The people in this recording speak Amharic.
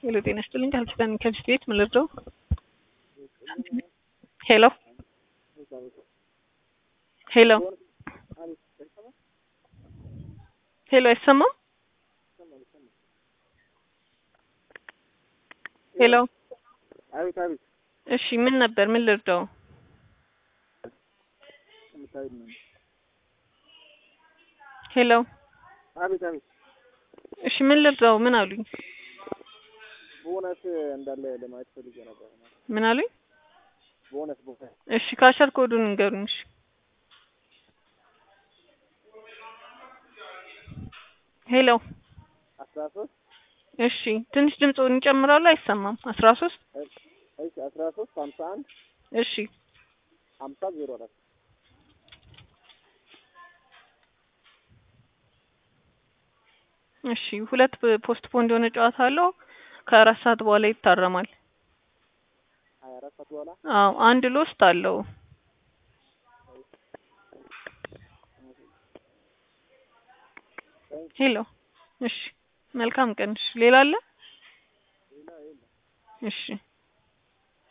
ሄሎ ጤና ይስጥልኝ ካልኪዳን ከሚስት ቤት ምን ልርዳው? ሄሎ ሄሎ ሄሎ አይሰማም? ሄሎ አቤት አቤት እሺ ምን ነበር ምን ልርዳው? ምሳሌ ነው። ሄሎ አቤት አቤት እሺ ምን ልርዳው? ምን አሉኝ? ቦነስ እንዳለ ለማየት ፈልጌ ነበር። ምን አሉኝ? ቦነስ ቦነስ እሺ ካሸር ኮዱን ንገሩኝ። እሺ ሄሎ አስራ ሶስት እሺ ትንሽ ድምፁን ይጨምራሉ አይሰማም። አስራ ሶስት እሺ አስራ ሶስት ሀምሳ አንድ እሺ ሀምሳ ዜሮ አራት እሺ ሁለት ፖስት ፖንድ የሆነ ጨዋታ አለው። ከአራት ሰዓት በኋላ ይታረማል። ሀያ አራት ሰዓት በኋላ አዎ አንድ ሎስት አለው። ሄሎ እሺ መልካም ቀን። እሺ ሌላ አለ? እሺ